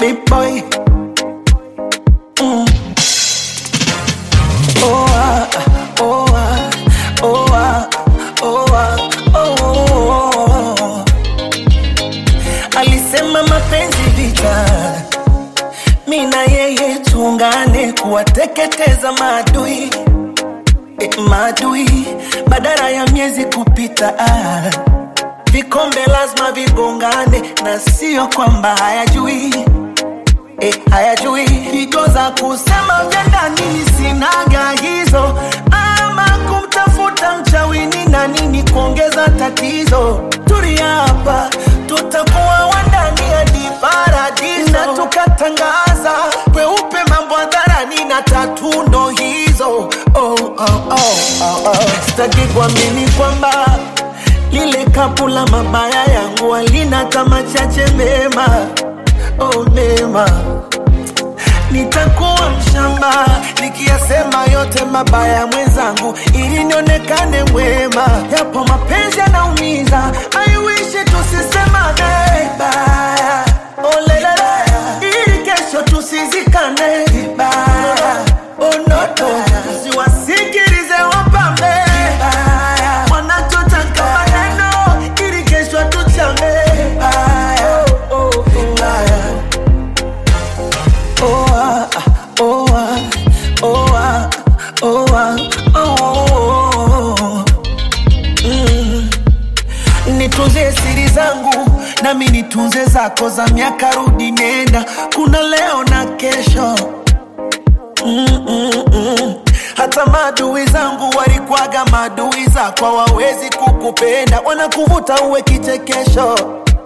big boy. Mm. Oh ah, oh ah, oh ah, oh ah, oh, oh, oh. Alisema mapenzi vita, mi na yeye tuungane kuwateketeza maadui e, maadui badala ya miezi kupita ah. Vikombe lazima vigongane na sio kwamba hayajui eh, hayajui higo za kusema vya ndani sinaga hizo, ama kumtafuta mchawini na nini kuongeza tatizo. Tulia hapa, tutakuwa wandani hadi paradiso, na tukatangaza kweupe mambo hadharani na tatu ndo hizo. Oh, oh, oh, oh, oh. Sitaki kuamini kwamba lile kapu la mabaya yangu halina kama chache mema oh, mema nitakuwa mshamba nikiyasema yote mabaya mwenzangu ili nionekane mwema yapo mapenzi yanaumiza I wish tusisemane vibaya oh, lelele ili kesho tusizikane vibaya oh, no, no. siwasikilize wapambe vibaya wanachotaka maneno ili kesho tuchame vibaya oh, oh, vibaya Oh ah, oh ah, oh ah, oh ah, oh, oh, oh. Mm. Nitunze siri zangu nami nitunze zako za miaka rudi nenda, kuna leo na kesho mm, mm, mm. Hata maadui zangu walikwaga maadui zako, hawawezi kukupenda, wanakuvuta uwe kichekesho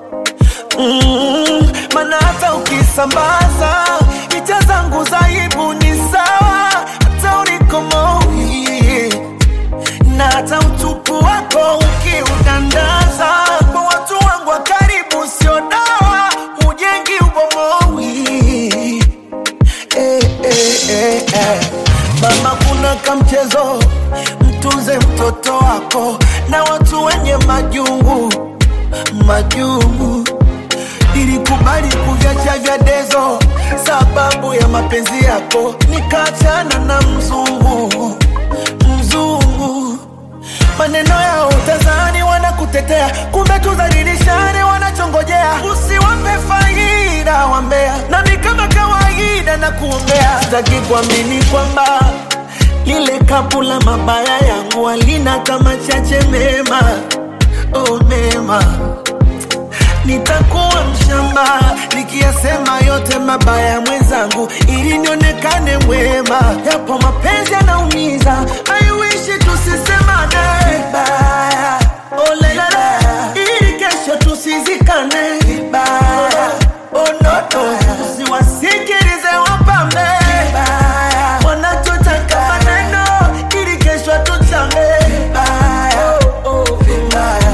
mm, maana hata ukisambaza picha zangu za aibu ni sawa, hata ulikomowi na hata utupu wako ukiudandaza kwa watu wangu wa karibu, sio dawa, ujengi ubomowi eh, eh, eh, eh. Mama, kuna kamchezo, mtunze mtoto wako na watu wenye majungu majungu Nilikubali kuviacha vya dezo sababu ya mapenzi yako, nikaachana na mzungu mzungu. Maneno yao utazani wanakutetea, kumbe tuzalilishane, wanachongojea usiwape faida wambea, nami kama kawaida na kuombea. Sitaki kuamini kwamba lile kapu la mabaya yangu halina kama chache mema, oh mema nitakuwa mshamba nikiyasema yote mabaya mwenzangu, ili nionekane mwema. Yapo mapenzi yanaumiza, I wish tusisemane vibaya, oh lelele, ili kesho tusizikane vibaya, oh no no, usiwasikilize wapambe vibaya, wanachotaka maneno, ili kesho tuchame vibaya, oh, oh, vibaya.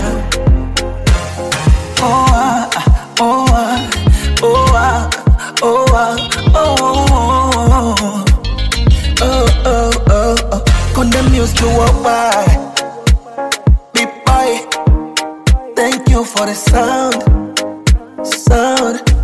Oh ah, oh ah, oh ah, oh ah, oh oh oh oh oh oh. Condemn music to worldwide. Big boy, thank you for the sound, sound.